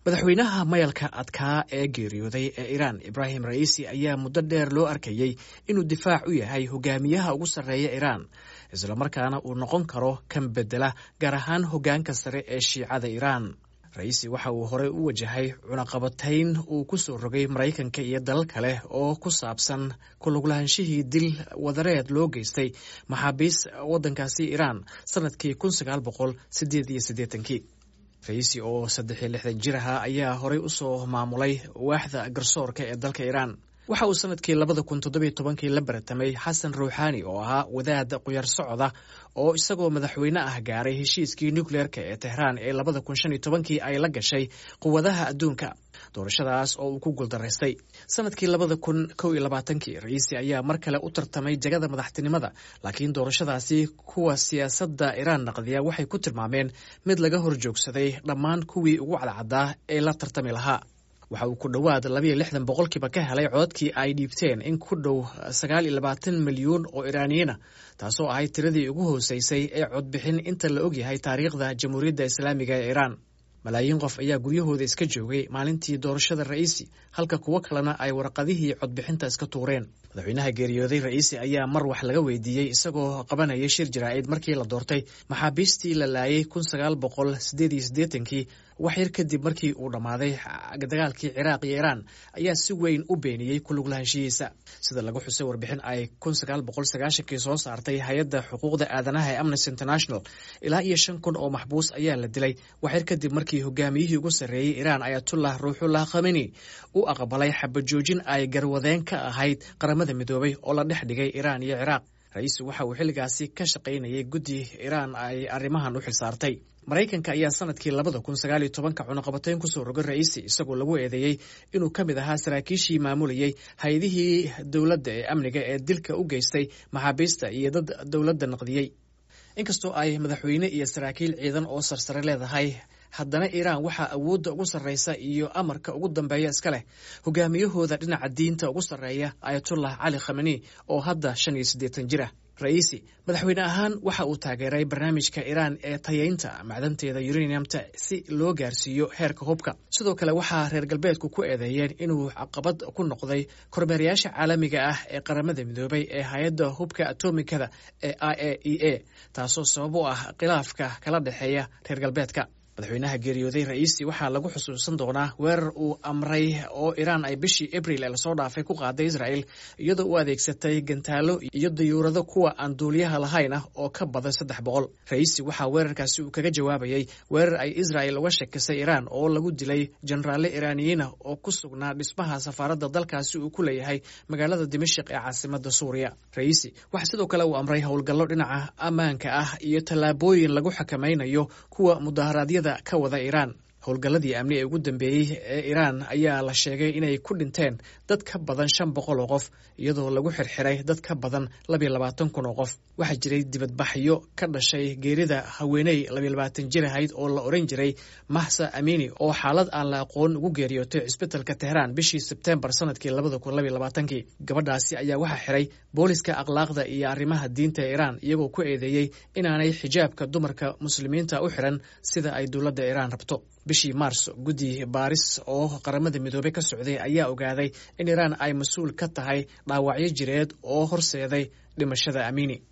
madaxweynaha mayalka adkaa ee geeriyooday ee iiraan ibraahim ra'iisi ayaa muddo dheer loo arkayey inuu difaac u yahay hogaamiyaha ugu sarreeya iiraan islamarkaana uu noqon karo kan bedela gaar ahaan hoggaanka sare ee shiicada iiraan ra'iisi waxa uu horey u wajahay cunaqabatayn uu ku soo rogay maraykanka iyo dalal kale oo ku saabsan kuluglaahanshihii dil wadareed loo geystay maxaabiis waddankaasi iiraan sannadkii kun sagaal boqol sideed iyo siddeetankii ra'iisi oo saddex iyo lixdan jir ahaa ayaa horey u soo maamulay waaxda garsoorka ee dalka iiraan waxa uu sanadkii labada kun toddobiyo tobankii la baratamay xasan ruuxaani oo ahaa wadaad quyar socda oo isagoo madaxweyne ah gaaray heshiiskii nukleerka ee tehraan ee labada kun shan iyo tobankii ay la gashay quwadaha adduunka doorashadaas oo uu ku guuldaraystay sanadkii labada kun kow iyo labaatankii ra'iisi ayaa mar kale u tartamay jagada madaxtinimada laakiin doorashadaasi kuwa siyaasadda iiraan naqdiya waxay ku tilmaameen mid laga hor joogsaday dhammaan kuwii ugu cadcaddaa ee la tartami lahaa waxa uu ku dhowaad labayo lixdan boqolkiiba ka helay codadkii ay dhiibteen in ku dhow sagaal iyo labaatan milyuun oo iraaniyiina taasoo ahayd tiradii ugu hooseysay ee codbixin inta la ogyahay taariikhda jamhuuriyadda islaamiga ee iiraan malaayiin qof ayaa guryahooda iska joogay maalintii doorashada ra'iisi halka kuwo kalena ay warqadihii codbixinta iska tuureen madaxweynaha geeriyooday ra'iisi ayaa mar wax laga weydiiyey isagoo qabanaya shir jaraa'id markii la doortay maxaabiistii la laayay kun sagaal boqol sideed iyo siddeetankii wax yar kadib markii uu dhammaaday dagaalkii ciraaq iyo iiraan ayaa si weyn u beeniyey kuluglahaanshihiisa sida lagu xusay warbixin ay kun sagaal boqol sagaashankii soo saartay hay-adda xuquuqda aadanaha ee amnesty international ilaa iyo shan kun oo maxbuus ayaa la dilay wax yar kadib markii hogaamiyihii ugu sarreeyey iiraan ayatullah ruuxullah khameni u aqbalay xabajoojin ay garwadeen ka ahayd qaramada midoobay oo la dhex dhigay iiraan iyo ciraaq ra-iisu waxa uu xilligaasi ka shaqaynayay guddi iiraan ay arrimahan u xilsaartay maraykanka ayaa sanadkii labada kun sagaaliyo tobanka cunaqabatayn kusoo rogay ra'iisi isagoo lagu eedeeyey inuu ka mid ahaa saraakiishii maamulayey hay-adihii dowladda ee amniga ee dilka u geystay maxaabiista iyo dad dowladda naqdiyey inkastoo ay madaxweyne iyo saraakiil ciidan oo sarsare leedahay haddana iiraan waxaa awoodda ugu sarreysa iyo amarka ugu dambeeya iska leh hogaamiyahooda dhinaca diinta ugu sarreeya ayatullah cali khameni oo hadda shan iyo siddeetan jir ah ra'iisi madaxweyne ahaan waxa uu taageeray barnaamijka iiraan ee tayaynta macdanteeda uraniumta si loo gaarsiiyo heerka hubka sidoo kale waxaa reer galbeedku ku eedeeyeen inuu caqabad ku noqday kormeerayaasha caalamiga ah ee qaramada midoobay ee hay-adda hubka atomikada ee i a e a taasoo sabab u ah khilaafka kala dhexeeya reer galbeedka madaxweynaha geeriyooday ra'iisi waxaa lagu xusuusan doonaa weerar uu amray oo iiraan ay bishii abril ee lasoo dhaafay ku qaaday israel iyadoo u adeegsatay gantaalo iyo dayuurado kuwa aan duuliyaha lahayn ah oo ka badan saddex boqol ra'iisi waxaa weerarkaasi uu kaga jawaabayey weerar ay israel uga shakisay iiraan oo lagu dilay jenaraalle iiraaniyiina oo ku sugnaa dhismaha safaaradda dalkaasi uu ku leeyahay magaalada dimashik ee caasimada suuriya ra'iisi waxaa sidoo kale uu amray howlgallo dhinaca ammaanka ah iyo tallaabooyin lagu xakamaynayo kuwa mudaharaadyada ka wada iiraan howlgalladii amni ee ugu dambeeyey ee iiraan ayaa la sheegay inay ku dhinteen dad ka badan shan boqol oo qof iyadoo lagu xirxiray dad ka badan labiyo labaatan kun oo qof waxaa jiray dibadbaxyo ka dhashay geerida haweeney labiyo labaatan jir ahayd oo la odhan jiray mahsa amini oo xaalad aan la aqoon ugu geeriyootay cisbitalka tehraan bishii sebtembar sanadkii labada kun labiyo labaatankii gabadhaasi ayaa waxaa xiray booliska akhlaaqda iyo arrimaha diinta ee iiraan iyagoo ku eedeeyey inaanay xijaabka dumarka muslimiinta u xiran sida ay dowladda iiraan rabto bishii maars guddi baaris oo qaramada midoobey ka socday ayaa ogaaday in iiraan ay mas-uul ka tahay dhaawacyo jireed oo horseeday dhimashada amini